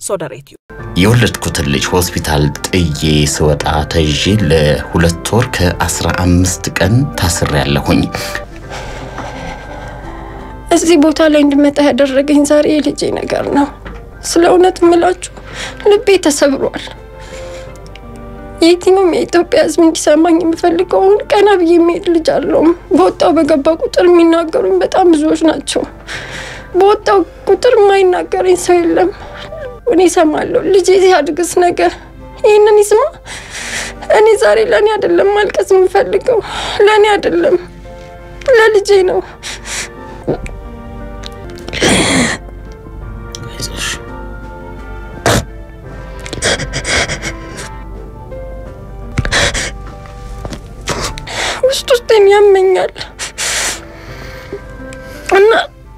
ሶደሬትዩ የወለድኩትን ልጅ ሆስፒታል ጥዬ ስወጣ ተይዤ ለሁለት ወር ከአስራ አምስት ቀን ታስሬያለሁኝ። እዚህ ቦታ ላይ እንድመጣ ያደረገኝ ዛሬ የልጄ ነገር ነው። ስለ እውነት የምላችሁ ልቤ ተሰብሯል። የትኛውም የኢትዮጵያ ሕዝብ እንዲሰማኝ የምፈልገውን ቀና ብዬ የሚሄድ ልጅ አለውም። በወጣው በገባ ቁጥር የሚናገሩኝ በጣም ብዙዎች ናቸው። በወጣው ቁጥር የማይናገረኝ ሰው የለም። እኔ እሰማለሁ። ልጄ ሲያድግስ ነገር ይህንን ይስማ። እኔ ዛሬ ለእኔ አይደለም ማልቀስ የምፈልገው፣ ለእኔ አይደለም ለልጄ ነው። አይዞሽ ውስጥ ውስጤን ያመኛል እና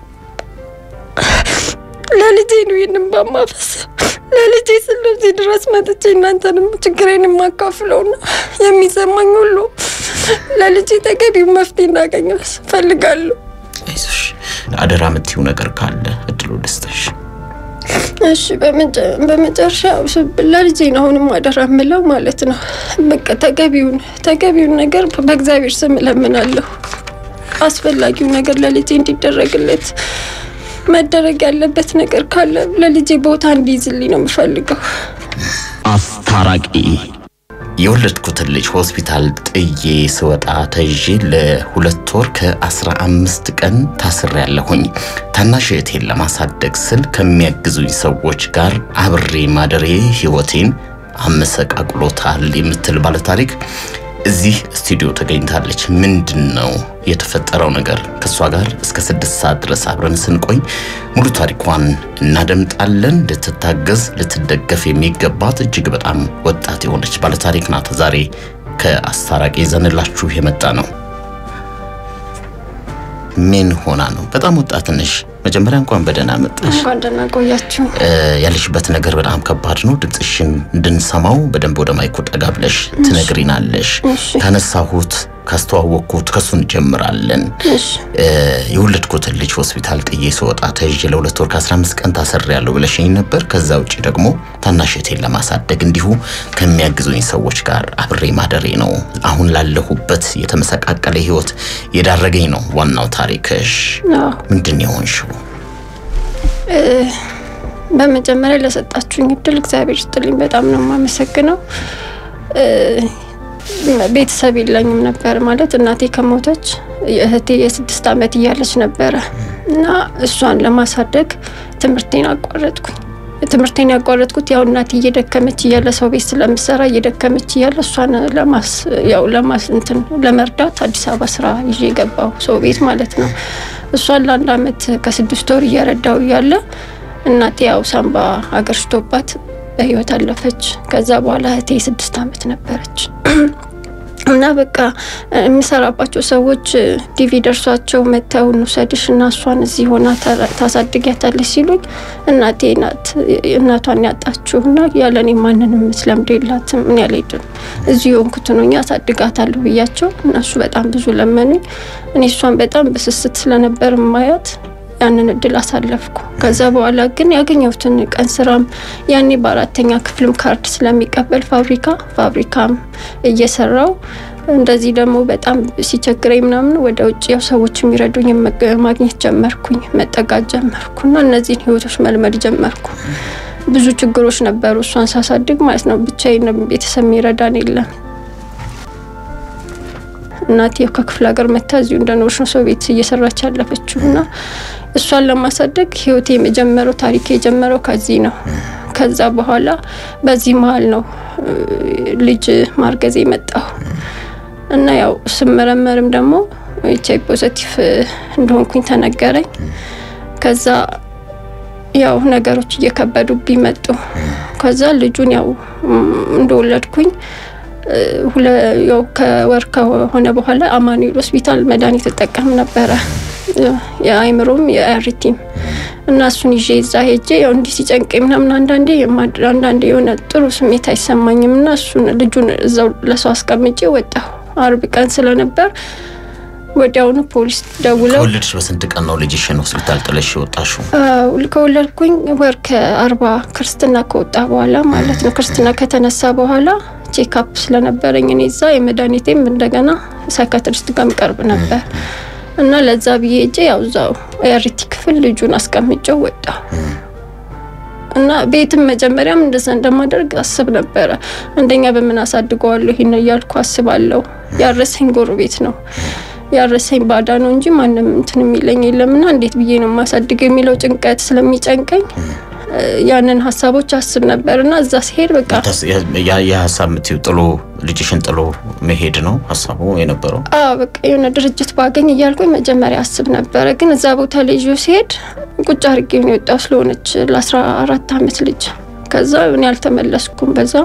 ለልጄ ነው ይህንን ባማፈስ ለልጄ ስለዚህ ድረስ መጥቼ እናንተንም ችግሬን የማካፍለውና የሚሰማኝ ሁሉ ለልጄ ተገቢው መፍትሄ እንዳገኘ እፈልጋለሁ። አይዞሽ። አደራ የምትይው ነገር ካለ እድሉ ልስጥሽ። እሺ በመጨ- በመጨረሻ ለልጄ ነው አሁንም አደራ የምለው ማለት ነው። በቃ ተገቢውን ተገቢውን ነገር በእግዚአብሔር ስም እለምናለሁ። አስፈላጊው ነገር ለልጄ እንዲደረግለት መደረግ ያለበት ነገር ካለ ለልጄ ቦታ እንዲይዝልኝ ነው የምፈልገው። አስታራቂ የወለድኩትን ልጅ ሆስፒታል ጥዬ ስወጣ ተይዤ ለሁለት ወር ከአስራ አምስት ቀን ታስሬያለሁኝ። ታናሽ እህቴን ለማሳደግ ስል ከሚያግዙኝ ሰዎች ጋር አብሬ ማደሬ ሕይወቴን አመሰቃቅሎታል የምትል ባለታሪክ እዚህ ስቱዲዮ ተገኝታለች። ምንድን ነው የተፈጠረው ነገር? ከእሷ ጋር እስከ ስድስት ሰዓት ድረስ አብረን ስንቆይ ሙሉ ታሪኳን እናደምጣለን። ልትታገዝ ልትደገፍ የሚገባት እጅግ በጣም ወጣት የሆነች ባለታሪክ ናት። ዛሬ ከአስታራቂ ይዘንላችሁ የመጣ ነው። ምን ሆና ነው? በጣም ወጣት ነሽ። መጀመሪያ እንኳን በደህና መጣሽ። እንኳን ደህና ቆያችሁ። እ፣ ያለሽበት ነገር በጣም ከባድ ነው። ድምፅሽን እንድንሰማው በደንብ ወደ ማይኩ ጠጋ ብለሽ ትነግሪናለሽ። እሺ። ካነሳሁት ካስተዋወቅኩት ከሱ እንጀምራለን። እሺ እ፣ የወለድኩትን ልጅ ሆስፒታል ጥዬ ስወጣ ተይዤ ለሁለት ወር ከ15 ቀን ታስሬያለሁ ብለሽኝ ነበር። ከዛ ውጭ ደግሞ ታናሽ እህቴን ለማሳደግ እንዲሁ ከሚያግዙኝ ሰዎች ጋር አብሬ ማደሬ ነው አሁን ላለሁበት የተመሰቃቀለ ህይወት የዳረገኝ ነው ዋናው ታሪክሽ። አዎ። ምንድን ነው የሆንሽው? በመጀመሪያ ለሰጣችሁኝ እድል እግዚአብሔር ይስጥልኝ። በጣም ነው የማመሰግነው። እ፣ ቤተሰብ የለኝም ነበር ማለት እናቴ ከሞተች እህቴ የስድስት ዓመት እያለች ነበረ እና እሷን ለማሳደግ ትምህርቴን አቋረጥኩኝ። ትምህርቴን ያቋረጥኩት ያው እናቴ እየደከመች እያለ ሰው ቤት ስለምሰራ እየደከመች እያለ እሷን ለማስ ያው ለማስ እንትን ለመርዳት አዲስ አበባ ስራ ይዤ የገባው ሰው ቤት ማለት ነው። እሷን ለአንድ አመት ከስድስት ወር እየረዳው እያለ እናቴ ያው ሳምባ አገርሽቶባት በህይወት አለፈች። ከዛ በኋላ እህቴ ስድስት አመት ነበረች እና በቃ የሚሰራባቸው ሰዎች ዲቪ ደርሷቸው መተው እንውሰድሽ እና እሷን እዚህ ሆና ታ- ታሳድጊያታለች ሲሉኝ እናቴ ናት እናቷን ያጣችው እና ያለኔ ማንንም ስለምድ የላትም እኔ አልሄድም እዚህ የሆንኩት ነው እኛ አሳድጋታለሁ ብያቸው እነሱ በጣም ብዙ ለመኑኝ። እኔ እሷን በጣም በስስት ስለነበር ማያት ያንን እድል አሳለፍኩ። ከዛ በኋላ ግን ያገኘሁትን ቀን ስራም ያኔ በአራተኛ ክፍልም ካርድ ስለሚቀበል ፋብሪካ ፋብሪካም እየሰራው እንደዚህ ደግሞ በጣም ሲቸግረኝ ምናምን ወደ ውጭ ያው ሰዎች የሚረዱኝ መገ- ማግኘት ጀመርኩኝ፣ መጠጋት ጀመርኩ እና እነዚህን ህይወቶች መልመድ ጀመርኩ። ብዙ ችግሮች ነበሩ እሷን ሳሳድግ ማለት ነው። ብቻዬን ቤተሰብ የሚረዳን የለም። እናቴ ከክፍለ ሀገር መታ እዚሁ እንደኖርሽ ነው ሰው ቤት እየሰራች ያለፈችው እና እሷን ለማሳደግ ህይወቴ የጀመረው ታሪክ የጀመረው ከዚህ ነው። ከዛ በኋላ በዚህ መሀል ነው እ፣ ልጅ ማርገዝ የመጣው እና ያው ስመረመርም ደግሞ ኤች አይ ቪ ፖዘቲቭ እንደሆንኩኝ ተነገረኝ። ከዛ ያው ነገሮች እየከበዱብኝ መጡ። ከዛ ልጁን ያው ም፣ እንደወለድኩኝ እ፣ ሁለ- ያው ከወር ከሆነ በኋላ አማኑኤል ሆስፒታል መድኃኒት እጠቀም ነበረ የአይምሮም የአሪቲም እና እሱን ይዤ እዛ ሄጄ ያው እንዲህ ሲጨንቀኝ ምናምን አንዳንዴ የማድ- አንዳንዴ የሆነ ጥሩ ስሜት አይሰማኝም እና እሱን ልጁን እዛው ለሰው አስቀምጬ ወጣሁ። አርብ ቀን ስለነበር ወዲያውኑ ፖሊስ ደውለው ከወለድሽ በስንት ቀን ነው ልጅሽን ሆስፒታል ጥለሽ የወጣሽው? አዎ፣ ከወለድኩኝ ወር ከአርባ ክርስትና ከወጣ በኋላ ማለት ነው። ክርስትና ከተነሳ በኋላ ቼክአፕ ስለነበረኝ እኔ እዛ የመድኃኒቴም እንደገና ሳይካትሪስት ጋር የሚቀርብ ነበር እና ለዛ ብዬ እጄ ያው እዛው ኤሪቲ ክፍል ልጁን አስቀምጨው ወጣ እና ቤትም መጀመሪያም እንደዛ እንደማደርግ አስብ ነበረ። አንደኛ በምን አሳድገዋለሁ ይህን እያልኩ አስባለሁ። ያረሰኝ ጎረቤት ነው ያረሰኝ ባዳ ነው እንጂ ማንም እንትን የሚለኝ የለምና እንዴት ብዬ ነው የማሳድገው የሚለው ጭንቀት ስለሚጨንቀኝ ያንን ሀሳቦች አስብ ነበር እና እዛ ሲሄድ በቃ የሀሳብ የምትይው ጥሎ ልጅሽን ጥሎ መሄድ ነው ሀሳቡ የነበረው? አዎ በቃ የሆነ ድርጅት ባገኝ እያልኩኝ መጀመሪያ አስብ ነበረ። ግን እዛ ቦታ ልጁ ሲሄድ ቁጭ አድርጌ ነው የወጣው ስለሆነች ለአስራ አራት አመት ልጅ ከዛ እኔ አልተመለስኩም። በዛ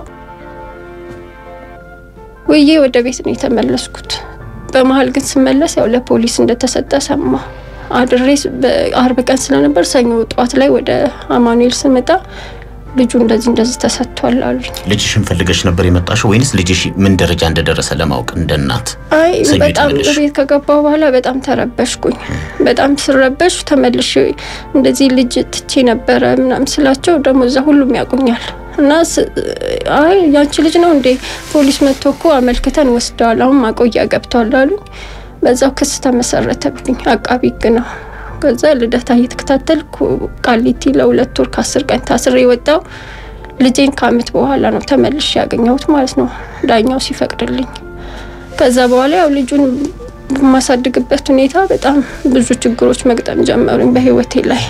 ውዬ ወደ ቤት ነው የተመለስኩት። በመሀል ግን ስመለስ ያው ለፖሊስ እንደተሰጠ ሰማሁ። አድሬ በአርብ ቀን ስለነበር ሰኞ ጠዋት ላይ ወደ አማኑኤል ስመጣ ልጁ እንደዚህ እንደዚህ ተሰጥቷል አሉኝ። ልጅሽን ፈልገሽ ነበር የመጣሽው ወይንስ ልጅሽ ምን ደረጃ እንደደረሰ ለማወቅ እንደ እናት? አይ ሰኞ በጣም የተመለስሽው? ቤት ከገባሁ በኋላ በጣም ተረበሽኩኝ። በጣም ስረበሽ ተመልሼ እንደዚህ ልጅ ትቼ ነበረ ምናምን ስላቸው ደግሞ እዛ ሁሉም ያውቁኛል እና ስ- አይ ያንቺ ልጅ ነው እንዴ ፖሊስ መጥቶ እኮ አመልክተን ወስደዋል፣ አሁን ማቆያ ገብተዋል አሉኝ። በዛው ክስ ተመሰረተብኝ። አቃቢ ሕግ ነው። ከዛ ልደታ እየተከታተልኩ ቃሊቲ ለሁለት ወር ከአስር ቀን ታስሬ የወጣው ልጄን ከአመት በኋላ ነው ተመልሼ ያገኘሁት ማለት ነው ዳኛው ሲፈቅድልኝ። ከዛ በኋላ ያው ልጁን በማሳድግበት ሁኔታ በጣም ብዙ ችግሮች መግጠም ጀመሩኝ በህይወቴ ላይ።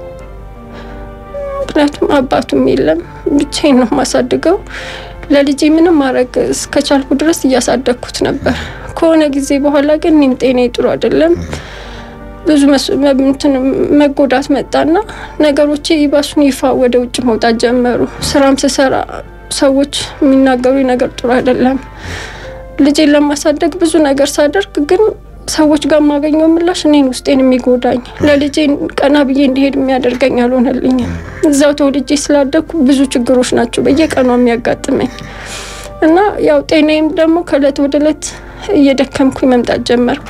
ምክንያቱም አባቱም የለም ብቻዬን ነው የማሳድገው። ለልጄ ምንም ማድረግ እስከቻልኩ ድረስ እያሳደግኩት ነበር። ከሆነ ጊዜ በኋላ ግን እኔም ጤናዬ ጥሩ አይደለም። ብዙ መስ- መ- እንትን መጎዳት መጣና ነገሮቼ ይባሱን ይፋ ወደ ውጭ መውጣት ጀመሩ። ስራም ስሰራ ሰዎች የሚናገሩ ነገር ጥሩ አይደለም። ልጄን ለማሳደግ ብዙ ነገር ሳደርግ ግን ሰዎች ጋር የማገኘው ምላሽ እኔን ውስጤን የሚጎዳኝ ለልጄ ቀና ብዬ እንዲሄድ የሚያደርገኝ አልሆነልኝም። እዛው ተወልጄ ስላደግኩ ብዙ ችግሮች ናቸው በየቀኑ የሚያጋጥመኝ እና ያው ጤናዬም ደግሞ ከእለት ወደ እለት እየደከምኩኝ መምጣት ጀመርኩ።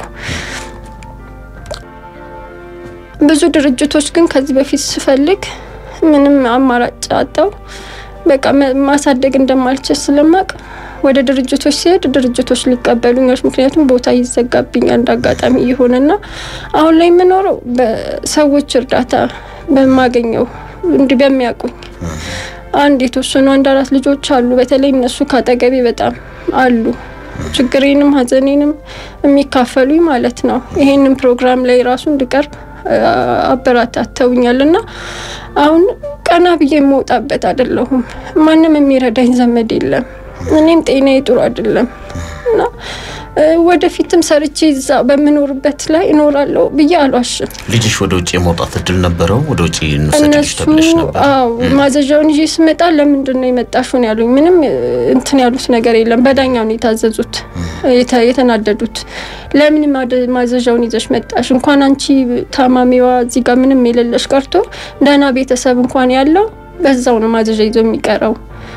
ብዙ ድርጅቶች ግን ከዚህ በፊት ስፈልግ ምንም አማራጭ አጣው። በቃ መ- ማሳደግ እንደማልችል ስለማቅ ወደ ድርጅቶች ሲሄድ ድርጅቶች ሊቀበሉኝ አልቻሉም። ምክንያቱም ቦታ ይዘጋብኛል እንደ አጋጣሚ ይሆንና አሁን ላይ የምኖረው በሰዎች እርዳታ በማገኘው እንዲህ በሚያውቁኝ አንድ የተወሰኑ አንድ አራት ልጆች አሉ። በተለይ እነሱ ካጠገቤ በጣም አሉ። ችግሬንም ሐዘኔንም የሚካፈሉኝ ማለት ነው። ይሄንን ፕሮግራም ላይ ራሱ እንድቀርብ አ- አበረታተውኛል እና አሁን ቀና ብዬ የምወጣበት አይደለሁም። ማንም የሚረዳኝ ዘመድ የለም። እኔም ጤናዬ ጥሩ አይደለም እና እ፣ ወደፊትም ሰርቼ እዛ በምኖርበት ላይ እኖራለሁ ብዬ አልዋሽም። ልጅሽ ወደ ውጭ የመውጣት እድል ነበረው? ወደ ውጭ እንውሰድልሽ እነሱ ተብለሽ ነበር? አዎ ማዘዣውን ይዤ ስመጣ ለምንድን ነው የመጣሽው ነው ያሉኝ። ምንም እ፣ እንትን ያሉት ነገር የለም። በዳኛው ነው የታዘዙት የተ- የተናደዱት። ለምን ማደ- ማዘዣውን ይዘሽ መጣሽ? እንኳን አንቺ ታማሚዋ እዚህ ጋር ምንም የሌለሽ ቀርቶ ደህና ቤተሰብ እንኳን ያለው በዛው ነው ማዘዣ ይዞ የሚቀረው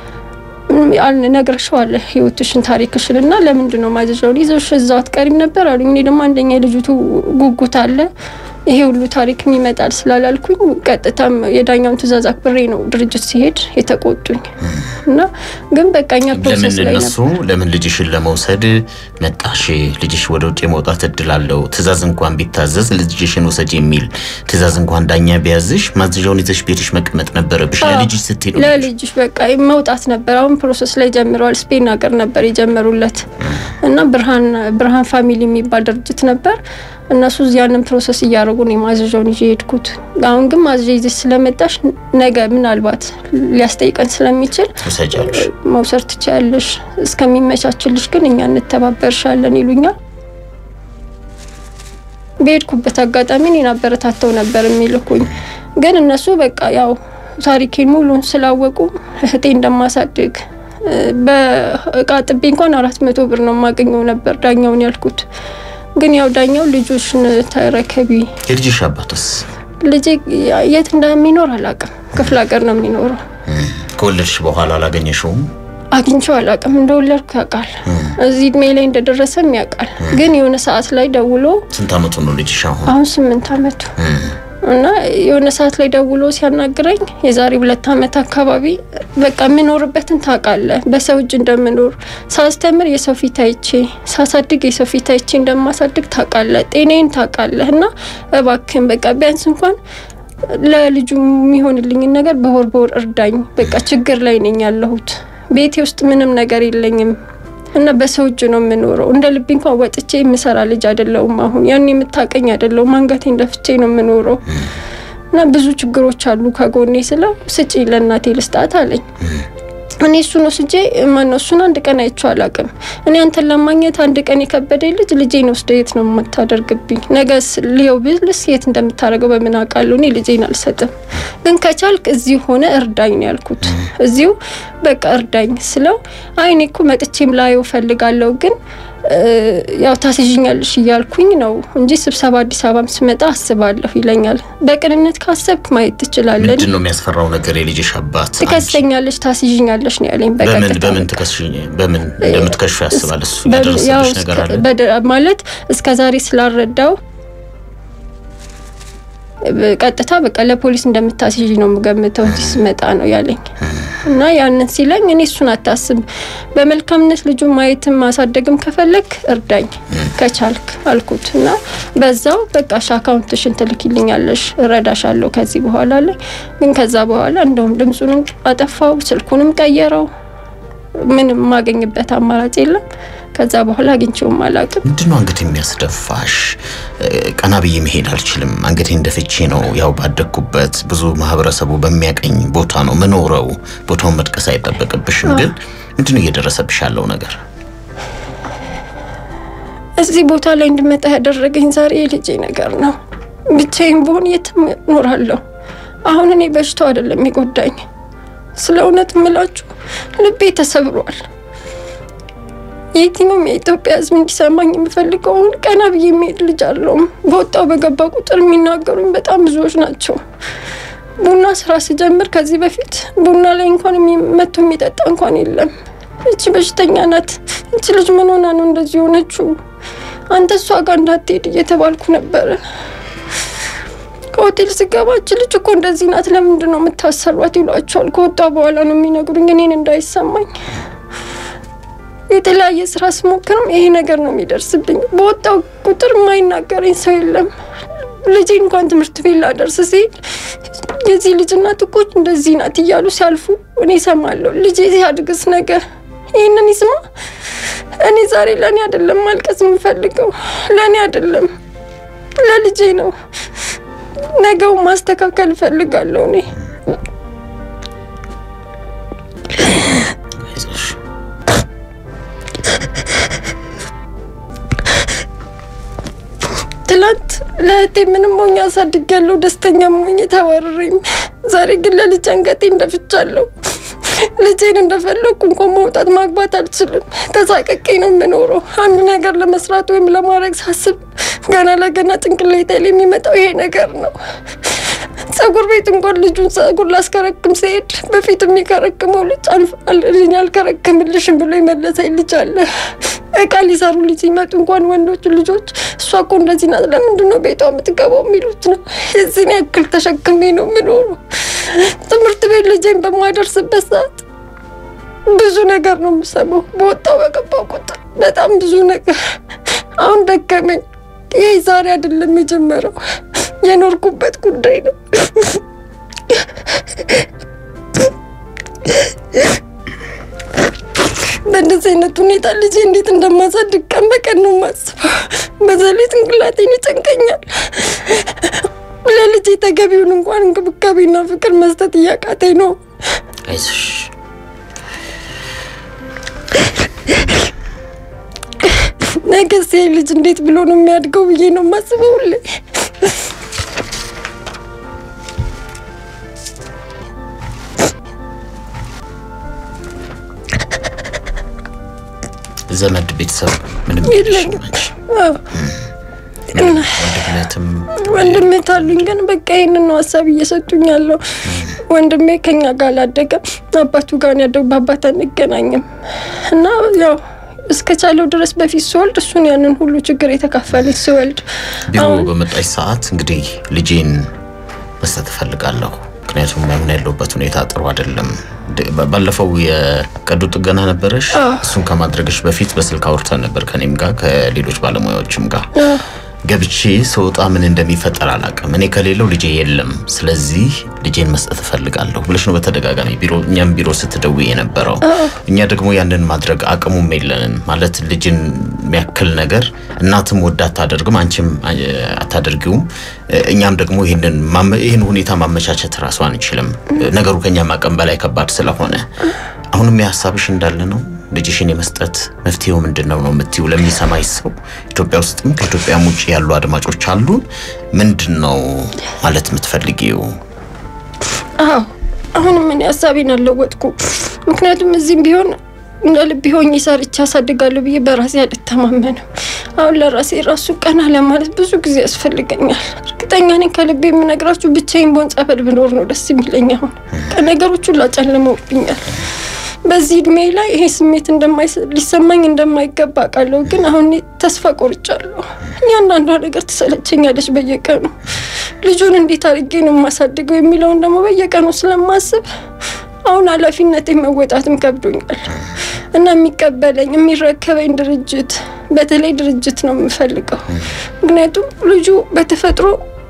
ነግረሽዋለሁ ህይወትሽን ታሪክሽን እና ለምንድን ነው ማዘዣውን ይዘሽ እዛው አትቀሪም ነበር አሉኝ። እኔ ደግሞ አንደኛ የልጅቱ ጉጉት አለ ይሄ ሁሉ ታሪክም ይመጣል ስላላልኩኝ ቀጥታም የዳኛውን ትዕዛዝ አክብሬ ነው ድርጅት ሲሄድ የተቆጡኝ እና ግን በቃኛ ለምን ፕሮሰስ ላይ እነሱ ነበር። ለምን ልጅሽን ለመውሰድ መጣሽ? ልጅሽ ወደ ውጭ የመውጣት እድል አለው። ትእዛዝ እንኳን ቢታዘዝ ልጅሽን ውሰድ የሚል ትእዛዝ እንኳን ዳኛ ቢያዝሽ ማዘዣውን ይዘሽ ቤትሽ መቀመጥ ነበረብሽ። አዎ፣ ለልጅሽ ስትይ ነው። ለልጅሽ በቃ መውጣት ነበር። አሁን ፕሮሰስ ላይ ጀምረዋል። ስፔን ሀገር ነበር የጀመሩለት እና ብርሃን ብርሃን ፋሚሊ የሚባል ድርጅት ነበር። እነሱ ያንን ፕሮሰስ እያደረጉ ነው የማዘዣውን ይዤ የሄድኩት። አሁን ግን ማዘዣ ይዘሽ ስለመጣሽ ነገ ምናልባት ሊያስጠይቀን ስለሚችል ውሰጃለሽ። መውሰድ ትችያለሽ፣ እስከሚመቻችልሽ ግን እኛ እንተባበርሻለን ይሉኛል። በሄድኩበት አጋጣሚ እኔን አበረታተው ነበር የሚልኩኝ። ግን እነሱ በቃ ያው ታሪኬን ሙሉን ስላወቁ እህቴ እንደማሳድግ እ፣ በእቃ ጥቤ እንኳን አራት መቶ ብር ነው የማገኘው ነበር ዳኛውን ያልኩት። ግን ያው ዳኛው ልጆችን ተረከቢ የልጅሽ አባትስ ልጄ የት እንደሚኖር አላውቅም። ክፍለ ሀገር ነው የሚኖረው። ከወለድሽ በኋላ አላገኘሽውም? አግኝቼው አላውቅም። እንደወለድኩ ያውቃል። እዚህ እድሜ ላይ እንደደረሰም ያውቃል። ግን የሆነ ሰዓት ላይ ደውሎ ስንት አመቱ ነው ልጅሽ አሁን? አሁን ስምንት አመቱ እና የሆነ ሰዓት ላይ ደውሎ ሲያናግረኝ የዛሬ ሁለት አመት አካባቢ በቃ የምኖርበትን ታውቃለህ፣ በሰው እጅ እንደምኖር ሳስተምር የሰው ፊት አይቼ ሳሳድግ የሰው ፊት አይቼ እንደማሳድግ ታውቃለህ፣ ጤናዬን ታውቃለህ እና እባክህን በቃ ቢያንስ እንኳን ለልጁ የሚሆንልኝን ነገር በወር በወር እርዳኝ። በቃ ችግር ላይ ነኝ ያለሁት። ቤቴ ውስጥ ምንም ነገር የለኝም እና በሰው እጅ ነው የምኖረው። እንደ ልቤ እንኳን ወጥቼ የምሰራ ልጅ አይደለሁም። አሁን ያን የምታቀኝ አይደለሁም። አንገቴን ደፍቼ ነው የምኖረው እና ብዙ ችግሮች አሉ ከጎኔ ስለው ስጪ ለእናቴ ልስጣት አለኝ። እኔ እሱን ወስጄ ማነው እሱን አንድ ቀን አይቼው አላውቅም። እኔ አንተን ለማግኘት አንድ ቀን የከበደኝ ልጅ ልጄን ወስደ የት ነው የምታደርግብኝ? ነገስ ልየው ብልስ የት እንደምታደርገው በምን አውቃለሁ? እኔ ልጄን አልሰጥም፣ ግን ከቻልክ እዚሁ ሆነ እርዳኝ ነው ያልኩት። እዚሁ በቃ እርዳኝ ስለው አይ እኔ እኮ መጥቼም ላየው ፈልጋለሁ ግን ያው ታስይዥኛለሽ እያልኩኝ ነው እንጂ ስብሰባ አዲስ አበባም ስመጣ አስባለሁ ይለኛል። በቅንነት ካሰብክ ማየት ትችላለን። ምንድን ነው የሚያስፈራው ነገር? የልጅሽ አባት ትከሰኛለሽ፣ ታስይዥኛለሽ ነው ያለኝ። በምን በቀጥታ በምን ትከስሽኝ በምን እንደምትከሹ ያስባል እሱ በ- ያው ያደረሰብሽ ነገር አለ? በደ- ማለት እስከ ዛሬ ስላልረዳው ቀጥታ በቃ ለፖሊስ እንደምታስይዥ ነው የምገምተው እዚህ ስመጣ ነው ያለኝ። እና ያንን ሲለኝ እኔ እሱን አታስብ፣ በመልካምነት ልጁ ማየትም ማሳደግም ከፈለግ እርዳኝ ከቻልክ አልኩት። እና በዛው በቃ ሺ አካውንትሽን ትልኪልኛለሽ እረዳሻለሁ ከዚህ በኋላ አለኝ። ግን ከዛ በኋላ እንደውም ድምፁንም አጠፋው፣ ስልኩንም ቀየረው። ምንም የማገኝበት አማራጭ የለም። ከዛ በኋላ አግኝቼውም አላውቅም። ምንድን ነው አንገት የሚያስደፋሽ? ቀና ብዬ መሄድ አልችልም። አንገቴን ደፍቼ ነው ያው ባደግኩበት ብዙ ማህበረሰቡ በሚያቀኝ ቦታ ነው ምኖረው። ቦታውን መጥቀስ አይጠበቅብሽም። ግን ምንድን ነው እየደረሰብሽ ያለው ነገር? እዚህ ቦታ ላይ እንድመጣ ያደረገኝ ዛሬ የልጄ ነገር ነው። ብቻዬን ብሆን የትም እኖራለሁ። አሁን እኔ በሽታው አይደለም የጎዳኝ። ስለ እውነት የምላችሁ ልቤ ተሰብሯል። የትኛውም የኢትዮጵያ ሕዝብ እንዲሰማኝ የምፈልገው አሁን ቀና ብዬ የሚሄድ ልጅ አለውም። በወጣው በገባ ቁጥር የሚናገሩኝ በጣም ብዙዎች ናቸው። ቡና ስራ ስጀምር ከዚህ በፊት ቡና ላይ እንኳን የሚ- መጥቶ የሚጠጣ እንኳን የለም። እቺ በሽተኛ ናት፣ እቺ ልጅ ምን ሆና ነው እንደዚህ የሆነችው? አንተ እሷ ጋር እንዳትሄድ እየተባልኩ ነበረ። ከሆቴል ስገባ እቺ ልጅ እኮ እንደዚህ ናት፣ ለምንድን ነው የምታሰሯት? ይሏቸዋል። ከወጣ በኋላ ነው የሚነግሩኝ እኔን እንዳይሰማኝ የተለያየ ስራ ስሞክርም ይሄ ነገር ነው የሚደርስብኝ። በወጣው ቁጥር የማይናገረኝ ሰው የለም። ልጄ እንኳን ትምህርት ቤት ላደርስ ሲል የዚህ ልጅ እናት እኮ እንደዚህ ናት እያሉ ሲያልፉ እኔ እሰማለሁ። ልጄ ሲያድግስ ነገ ይህንን ይስማ። እኔ ዛሬ ለእኔ አይደለም ማልቀስ የምፈልገው፣ ለእኔ አይደለም ለልጄ ነው። ነገው ማስተካከል እፈልጋለሁ እኔ አይዞሽ። ትላንት ለእህቴ ምንም ሞኝ አሳድጊያለሁ፣ ደስተኛ ሞኝ ተወርሬም። ዛሬ ግን ለልጅ አንገቴ እንደፍቻለሁ። ልጄን እንደፈለግኩ እንኳን መውጣት ማግባት አልችልም። ተሳቀቄ ነው የምኖረው። አንድ ነገር ለመስራት ወይም ለማድረግ ሳስብ ገና ለገና ጭንቅላቴ ላይ የሚመጣው ይሄ ነገር ነው። ጸጉር ቤት እንኳን ልጁን ጸጉር ላስከረክም ሲሄድ በፊት የሚከረክመው ልጅ አልፈልኝ አልከረክምልሽም ብሎ የመለሰኝ ልጅ አለ። እቃ ሊሰሩ ልጅ ሲመጡ እንኳን ወንዶቹ ልጆች እሷ እኮ እንደዚህ ናት፣ ለምንድን ነው ቤቷ የምትገባው የሚሉት ነው። የዚህን ያክል ተሸክሜ ነው የምኖረው። ትምህርት ቤት ልጄን በማደርስበት ሰዓት ብዙ ነገር ነው የምሰማው። በወጣው በገባው ቁጥር በጣም ብዙ ነገር። አሁን ደከመኝ። ይህ ዛሬ አይደለም የጀመረው የኖርኩበት ጉዳይ ነው። በእንደዚህ አይነት ሁኔታ ልጄ እንዴት እንደማሳድግ ቀን በቀን ነው የማስበው። በዛ ላይ ጭንቅላቴን ይጨንቀኛል። ለልጄ ተገቢውን እንኳን እንክብካቤና ፍቅር መስጠት እያቃተኝ ነው። አይዞሽ። ነገስ ይሄ ልጅ እንዴት ብሎ ነው የሚያድገው ብዬ ነው የማስበው ሁሌ። ዘመድ ቤተሰብ ምንም የለኝም። የለሽም አንቺ? አዎ። ወንድምነትም ወንድሜት አሉኝ ግን በቃ ይህንን ነው ሀሳብ እየሰጡኝ ያለው። ወንድሜ ከኛ ጋር አላደገም፣ አባቱ ጋር ነው ያደገው። በአባት አንገናኝም እና ያው እስከቻለው ድረስ በፊት ስወልድ እሱን ያንን ሁሉ ችግር የተካፈለች ስወልድ ቢሮ በመጣች ሰዓት እንግዲህ ልጄን መስጠት እፈልጋለሁ፣ ምክንያቱም አሁን ያለሁበት ሁኔታ ጥሩ አይደለም። ድ- ባ- ባለፈው የቀዶ ጥገና ነበረሽ። እሱን ከማድረግሽ በፊት በስልክ አውርተን ነበር ከኔም ጋር ከሌሎች ባለሙያዎችም ጋር ገብቼ ስወጣ ምን እንደሚፈጠር አላውቅም። እኔ ከሌለው ልጄ የለም፣ ስለዚህ ልጄን መስጠት እፈልጋለሁ ብለሽ ነው በተደጋጋሚ ቢሮ እኛም ቢሮ ስትደውይ የነበረው። እኛ ደግሞ ያንን ማድረግ አቅሙም የለንም። ማለት ልጅን የሚያክል ነገር እናትም ወዳ አታደርግም፣ አንቺም አ- አታደርጊውም። እኛም ደግሞ ይህንን ማመ- ይህን ሁኔታ ማመቻቸት ራሱ አንችልም። ነገሩ ከኛ አቅም በላይ ከባድ ስለሆነ አሁንም የሀሳብሽ እንዳለ ነው። ልጅሽን የመስጠት መፍትሄው ምንድን ነው ነው የምትይው? ለሚሰማኝ ሰው ኢትዮጵያ ውስጥም ከኢትዮጵያም ውጭ ያሉ አድማጮች አሉ። ምንድን ነው ማለት የምትፈልጊው? አዎ አሁንም እኔ ሀሳቤን አልለወጥኩ። ምክንያቱም እዚህም ቢሆን እንደ ልብ ሆኜ ሰርቼ አሳድጋለሁ ብዬ በራሴ አልተማመንም። አሁን ለራሴ ራሱ ቀና ለማለት ብዙ ጊዜ ያስፈልገኛል። እርግጠኛ ነኝ ከልቤ የምነግራችሁ ብቻዬን በሆን ጸበል ብኖር ነው ደስ የሚለኝ። አሁን ነገሮች ሁሉ አጨልመውብኛል። በዚህ እድሜ ላይ ይሄ ስሜት እንደማይስ- ሊሰማኝ እንደማይገባ አውቃለሁ። ግን አሁን እኔ ተስፋ ቆርጫለሁ። እያንዳንዷ ነገር ትሰለቸኛለች በየቀኑ ልጁን እንዴት አድርጌ ነው የማሳድገው የሚለውን ደግሞ በየቀኑ ስለማስብ አሁን ኃላፊነቴ መወጣትም ከብዶኛል እና የሚቀበለኝ የሚረከበኝ ድርጅት በተለይ ድርጅት ነው የምፈልገው። ምክንያቱም ልጁ በተፈጥሮ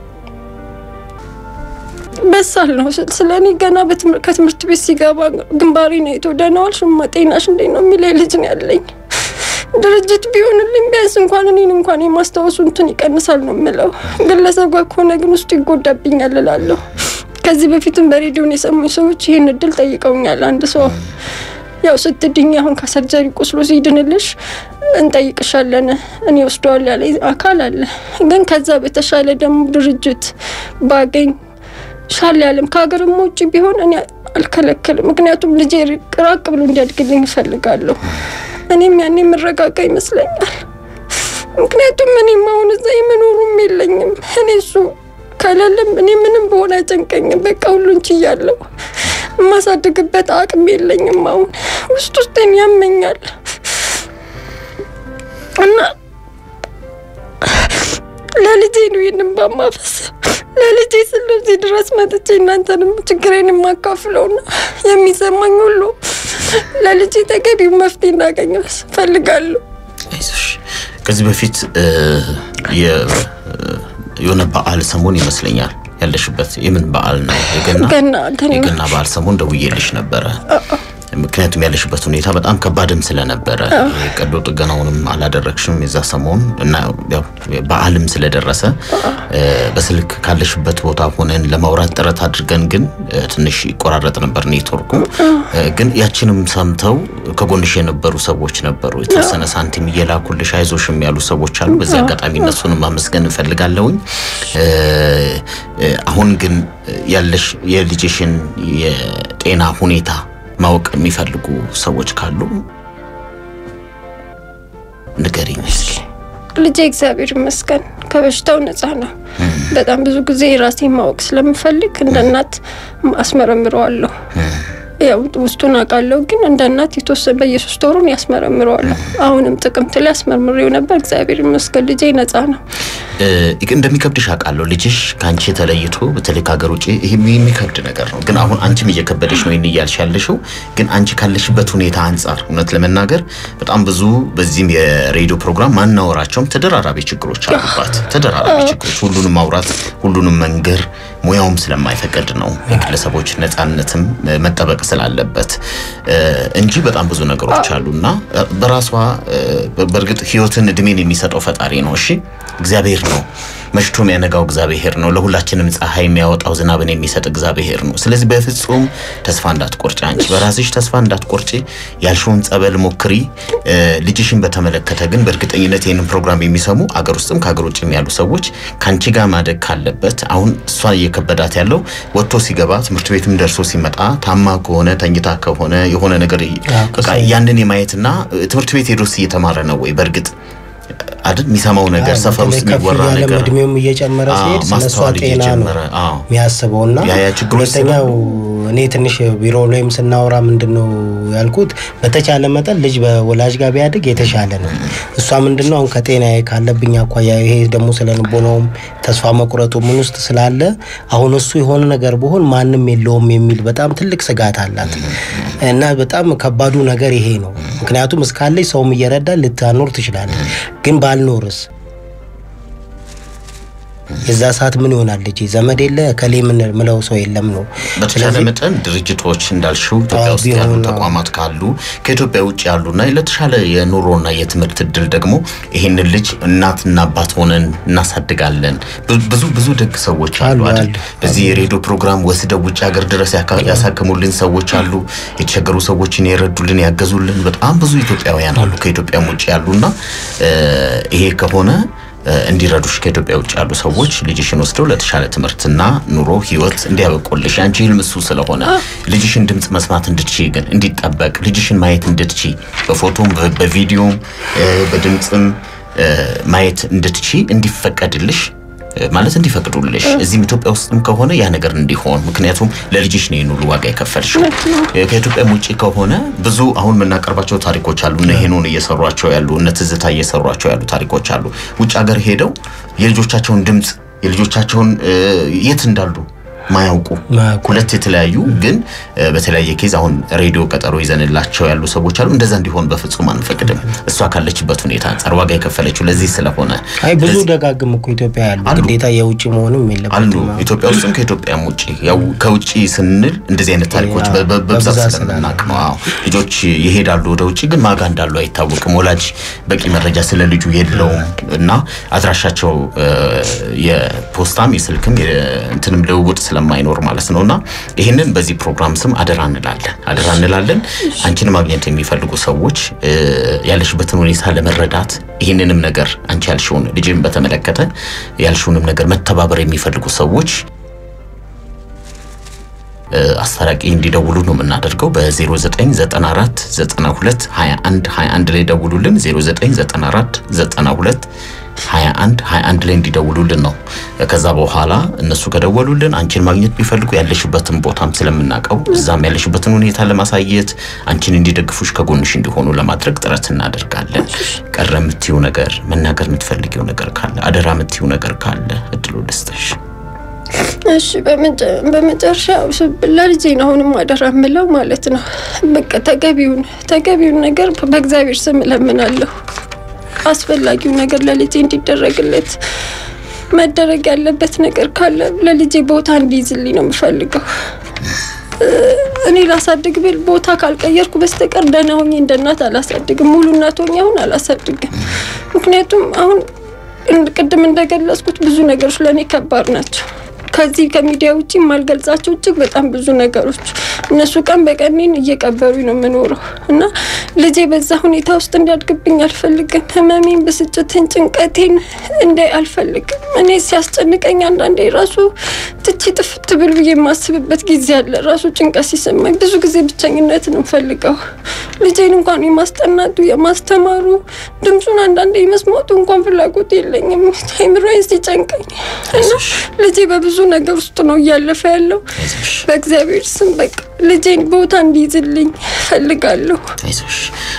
በሳል ነው። ስለ እኔ ገና በትምህር- ከትምህርት ቤት ሲገባ ግንባሬ ነው አይቶ ደህና ዋልሽ እማ ጤናሽ እንዴት ነው የሚለኝ ልጅ ነው ያለኝ። ድርጅት ቢሆንልኝ ቢያንስ እንኳን እኔን እንኳን የማስታወሱ እንትን ይቀንሳል ነው የምለው። ግለሰብ ጋር ከሆነ ግን ውስጡ ይጎዳብኛል እላለሁ። ከዚህ በፊትም በሬዲዮን የሰሙኝ ሰዎች ይህን እድል ጠይቀውኛል። አንድ ሰው ያው ስትድኝ አሁን ከሰርጀሪ ቁስሎ ሲድንልሽ እንጠይቅሻለን እኔ ወስደዋል ያለ አካል አለ። ግን ከዛ በተሻለ ደግሞ ድርጅት ባገኝ ሻል ያለም ከሀገርም ውጭ ቢሆን እኔ አልከለከልም። ምክንያቱም ልጄ ራቅ ብሎ እንዲያድግልኝ እፈልጋለሁ። እኔም ያኔ የምረጋጋ ይመስለኛል። ምክንያቱም እኔም አሁን እዛ የመኖሩም የለኝም። እኔ እሱ ከሌለም እኔ ምንም በሆነ አይጨንቀኝም። በቃ ሁሉን ችያለሁ። የማሳድግበት አቅም የለኝም። አሁን ውስጥ ውስጤን ያመኛል እና ለልጄ ነው ይህንን ባማፈስ ለልጄ ስለ እዚህ ድረስ መጥቼ እናንተንም ችግሬን የማካፍለው ነው የሚሰማኝ ሁሉ ለልጄ ተገቢው መፍትሄ እንዳገኘ ፈልጋለሁ። አይዞሽ። ከዚህ በፊት እ፣ የ- የሆነ በዓል ሰሞን ይመስለኛል ያለሽበት የምን በዓል ነው? የገና ገና ገና የገና በዓል ሰሞን ደውዬልሽ ነበረ። ምክንያቱም ያለሽበት ሁኔታ በጣም ከባድም ስለነበረ ቀዶ ጥገናውንም አላደረግሽም የዛ ሰሞን እና ያው በዓልም ስለደረሰ እ፣ በስልክ ካለሽበት ቦታ ሆነን ለማውራት ጥረት አድርገን ግን እ፣ ትንሽ ይቆራረጥ ነበር ኔትወርኩ። እ፣ ግን ያችንም ሰምተው ከጎንሽ የነበሩ ሰዎች ነበሩ። የተወሰነ ሳንቲም እየላኩልሽ አይዞሽም ያሉ ሰዎች አሉ። በዚህ አጋጣሚ እነሱንም ማመስገን እንፈልጋለሁኝ። እ፣ እ፣ አሁን ግን ያለሽ የልጅሽን የጤና ሁኔታ ማወቅ የሚፈልጉ ሰዎች ካሉ ንገሪኝ እስኪ። ልጄ እግዚአብሔር ይመስገን ከበሽታው ነፃ ነው። በጣም ብዙ ጊዜ ራሴን ማወቅ ስለምፈልግ እንደ እናት አስመረምረዋለሁ። ያው ውስጡን አውቃለሁ፣ ግን እንደ እናት የተወሰነ በየሶስት ወሩን ያስመረምረዋለሁ። አሁንም ጥቅምት ላይ አስመርምሬው ነበር። እግዚአብሔር ይመስገን ልጄ ነፃ ነው። እ፣ እንደሚከብድሽ አውቃለሁ። ልጅሽ ከአንቺ ተለይቶ በተለይ ከሀገር ውጭ ይህ የሚከብድ ነገር ነው። ግን አሁን አንቺም እየከበደሽ ነው ይህን እያልሽ ያለሽው። ግን አንቺ ካለሽበት ሁኔታ አንጻር እውነት ለመናገር በጣም ብዙ በዚህም የሬዲዮ ፕሮግራም ማናወራቸውም ተደራራቢ ችግሮች አሉባት። ተደራራቢ ችግሮች ሁሉንም ማውራት ሁሉንም መንገር ሙያውም ስለማይፈቅድ ነው የግለሰቦች ነፃነትም እ፣ መጠበቅ ስላለበት እ፣ እንጂ በጣም ብዙ ነገሮች አሉና እ፣ በራሷ እ፣ በእርግጥ ህይወትን እድሜን የሚሰጠው ፈጣሪ ነው። እሺ እግዚአብሔር ነው። መሽቶ የሚያነጋው እግዚአብሔር ነው። ለሁላችንም ፀሐይ የሚያወጣው ዝናብን የሚሰጥ እግዚአብሔር ነው። ስለዚህ በፍጹም ተስፋ እንዳትቆርጭ፣ አንቺ በራስሽ ተስፋ እንዳትቆርጭ፣ ያልሽውን ጸበል ሞክሪ። እ፣ ልጅሽን በተመለከተ ግን በእርግጠኝነት ይህንን ፕሮግራም የሚሰሙ አገር ውስጥም ከሀገር ውጭም ያሉ ሰዎች ከአንቺ ጋር ማደግ ካለበት አሁን እሷ እየከበዳት ያለው ወጥቶ ሲገባ ትምህርት ቤትም ደርሶ ሲመጣ ታማ ከሆነ ተኝታ ከሆነ የሆነ ነገር በቃ ያንን የማየትና እ፣ ትምህርት ቤት ሄዶስ እየተማረ ነው ወይ በእርግጥ አይደል የሚሰማው ነገር ሰፈር ውስጥ የሚወራ ነገር እድሜውም እየጨመረ ሲሄድ ስለሷ ጤና ነው የሚያስበው እና ሁለተኛው እኔ ትንሽ ቢሮ ላይም ስናወራ ምንድን ነው ያልኩት በተቻለ መጠን ልጅ በወላጅ ጋር ቢያድግ የተሻለ ነው። እሷ ምንድን ነው አሁን ከጤና ካለብኝ አኳያ ይሄ ደግሞ ስለ ልቦናውም ተስፋ መቁረጡ ምን ውስጥ ስላለ አሁን እሱ የሆነ ነገር ብሆን ማንም የለውም የሚል በጣም ትልቅ ስጋት አላት እና በጣም ከባዱ ነገር ይሄ ነው። ምክንያቱም እስካለች ሰውም እየረዳ ልታኖር ትችላለች፣ ግን ባልኖርስ የዛ ሰዓት ምን ይሆናል? ልጅ ዘመድ የለ ከሌ ምን ምለው ሰው የለም ነው። በተቻለ መጠን ድርጅቶች እንዳልሽው ኢትዮጵያ ውስጥ ያሉ ተቋማት ካሉ ከኢትዮጵያ ውጭ ያሉና ለተሻለ የኑሮና የትምህርት እድል ደግሞ ይህንን ልጅ እናትና አባት ሆነን እናሳድጋለን። ብዙ ብዙ ደግ ሰዎች አሉ አይደል? በዚህ የሬዲዮ ፕሮግራም ወስደው ውጭ ሀገር ድረስ ያሳክሙልን ሰዎች አሉ። የተቸገሩ ሰዎችን የረዱልን ያገዙልን በጣም ብዙ ኢትዮጵያውያን አሉ ከኢትዮጵያም ውጭ ያሉና ይሄ ከሆነ እንዲረዱሽ ከኢትዮጵያ ውጭ ያሉ ሰዎች ልጅሽን ወስደው ለተሻለ ትምህርትና ኑሮ ህይወት እንዲያበቁልሽ አንቺ ህልም እሱ ስለሆነ ልጅሽን ድምፅ መስማት እንድትቺ ግን እንዲጠበቅ ልጅሽን ማየት እንድትቺ በፎቶም በቪዲዮም በድምፅም ማየት እንድትቺ እንዲፈቀድልሽ ማለት እንዲፈቅዱልሽ እዚህም ኢትዮጵያ ውስጥም ከሆነ ያ ነገር እንዲሆን ምክንያቱም ለልጅሽ ነው ይህን ሁሉ ዋጋ የከፈልሽው። ከኢትዮጵያም ውጭ ከሆነ ብዙ አሁን የምናቀርባቸው ታሪኮች አሉ። እነ ሄኖን እየሰሯቸው ያሉ እነ ትዝታ እየሰሯቸው ያሉ ታሪኮች አሉ። ውጭ ሀገር ሄደው የልጆቻቸውን ድምፅ የልጆቻቸውን የት እንዳሉ ማያውቁ ሁለት የተለያዩ ግን በተለያየ ኬዝ አሁን ሬዲዮ ቀጠሮ ይዘንላቸው ያሉ ሰዎች አሉ። እንደዛ እንዲሆን በፍጹም አንፈቅድም። እሷ ካለችበት ሁኔታ አንጻር ዋጋ የከፈለችው ለዚህ ስለሆነ አይ ብዙ ደጋግም እኮ ኢትዮጵያ ያሉ ግዴታ የውጭ መሆንም አሉ። የለበትም። ኢትዮጵያ ውስጥም ከኢትዮጵያም ውጭ ያው ከውጭ ስንል እንደዚህ አይነት ታሪኮች በ- በ- በብዛት ስለምናውቅ ነው። አዎ ልጆች ይሄዳሉ ወደ ውጭ፣ ግን ማጋ እንዳሉ አይታወቅም። ወላጅ በቂ መረጃ ስለ ልጁ የለውም እና አድራሻቸው የፖስታም የስልክም እንትንም ልውውጥ ስለማይኖር ማለት ነው እና ይህንን በዚህ ፕሮግራም ስም አደራ እንላለን አደራ እንላለን። አንቺን ማግኘት የሚፈልጉ ሰዎች እ፣ ያለሽበትን ሁኔታ ለመረዳት ይህንንም ነገር አንቺ ያልሽውን ልጅን በተመለከተ ያልሽውንም ነገር መተባበር የሚፈልጉ ሰዎች እ፣ አስታራቂ እንዲደውሉ ነው የምናደርገው። በ0994 92 21 21 ላይ ደውሉልን። 0994 92 21 21 ላይ እንዲደውሉልን ነው። ከዛ በኋላ እነሱ ከደወሉልን አንቺን ማግኘት ቢፈልጉ ያለሽበትን ቦታም ስለምናውቀው እዛም ያለሽበትን ሁኔታ ለማሳየት አንቺን እንዲደግፉሽ ከጎንሽ እንዲሆኑ ለማድረግ ጥረት እናደርጋለን። ቀረ የምትይው ነገር መናገር የምትፈልጊው ነገር ካለ አደራ የምትይው ነገር ካለ እድሉ ልስጥሽ። እሺ በመጨ- በመጨረሻ ስ- ለልጄ ነው አሁንም አደራ የምለው ማለት ነው። በቃ ተገቢውን ተገቢውን ነገር በእግዚአብሔር ስም እለምናለሁ። አስፈላጊው ነገር ለልጄ እንዲደረግለት መደረግ ያለበት ነገር ካለ ለልጄ ቦታ እንዲይዝልኝ ነው የምፈልገው። እ፣ እኔ ላሳድግ ብል ቦታ ካልቀየርኩ በስተቀር ደህና ሆኜ እንደ እናት አላሳድግም። ሙሉ እናት ሆኜ አሁን አላሳድግም። ምክንያቱም አሁን እንድ- ቅድም እንደገለጽኩት ብዙ ነገሮች ለእኔ ከባድ ናቸው። ከዚህ ከሚዲያ ውጭ የማልገልጻቸው እጅግ በጣም ብዙ ነገሮች እነሱ ቀን በቀን እኔን እየቀበሩኝ ነው የምኖረው እና ልጄ በዛ ሁኔታ ውስጥ እንዲያድግብኝ አልፈልግም። ህመሜን፣ ብስጭትን፣ ጭንቀቴን እንዳይ አልፈልግም። እኔ ሲያስጨንቀኝ አንዳንዴ ራሱ ትቼ ጥፍት ብል ብዬ የማስብበት ጊዜ አለ። ራሱ ጭንቀት ሲሰማኝ ብዙ ጊዜ ብቸኝነት ነው የምፈልገው። ልጄን እንኳን የማስጠናቱ የማስተማሩ ድምፁን አንዳንዴ የመስማቱ እንኳን ፍላጎት የለኝም። አይምሮዬን ሲጨንቀኝ እና ልጄ በብዙ ነገር ውስጥ ነው እያለፈ ያለው። አይዞሽ በእግዚአብሔር ስም በቃ ልጄን ቦታ እንዲይዝልኝ ፈልጋለሁ። አይዞሽ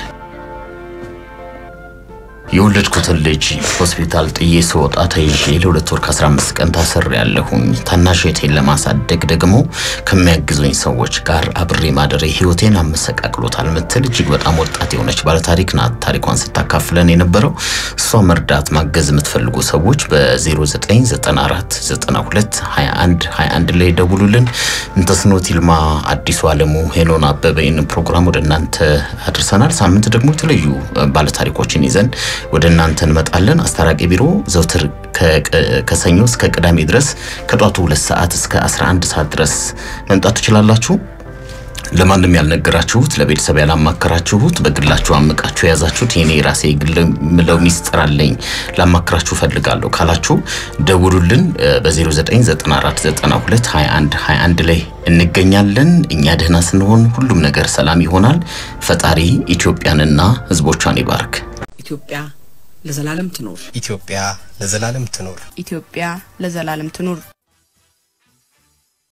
የወለድኩትን ልጅ ሆስፒታል ጥዬ ስወጣ ተይዤ ለሁለት ወር ከ15 ቀን ታስር ያለሁኝ ታናሽ እህቴን ለማሳደግ ደግሞ ከሚያግዙኝ ሰዎች ጋር አብሬ ማደሬ ህይወቴን አመሰቃቅሎታል ምትል እጅግ በጣም ወጣት የሆነች ባለታሪክ ናት። ታሪኳን ስታካፍለን የነበረው እሷ መርዳት ማገዝ የምትፈልጉ ሰዎች በ0994 92 21 21 ላይ ደውሉልን። እንተስኖት ይልማ፣ አዲሱ አለሙ፣ ሄኖን አበበ ይህንን ፕሮግራም ወደ እናንተ አድርሰናል። ሳምንት ደግሞ የተለዩ ባለታሪኮችን ይዘን ወደ እናንተ እንመጣለን። አስታራቂ ቢሮ ዘውትር ከ- ከሰኞ እስከ ቅዳሜ ድረስ ከጧቱ ሁለት ሰዓት እስከ 11 ሰዓት ድረስ መምጣት ትችላላችሁ። ለማንም ያልነገራችሁት ለቤተሰብ ያላማከራችሁት በግላችሁ አምቃችሁ የያዛችሁት የኔ ራሴ ግል ምለው ሚስጥር አለኝ ላማክራችሁ ፈልጋለሁ ካላችሁ ደውሉልን። በ0994922121 ላይ እንገኛለን። እኛ ደህና ስንሆን ሁሉም ነገር ሰላም ይሆናል። ፈጣሪ ኢትዮጵያንና ሕዝቦቿን ይባርክ። ኢትዮጵያ ለዘላለም ትኑር። ኢትዮጵያ ለዘላለም ትኑር። ኢትዮጵያ ለዘላለም ትኑር።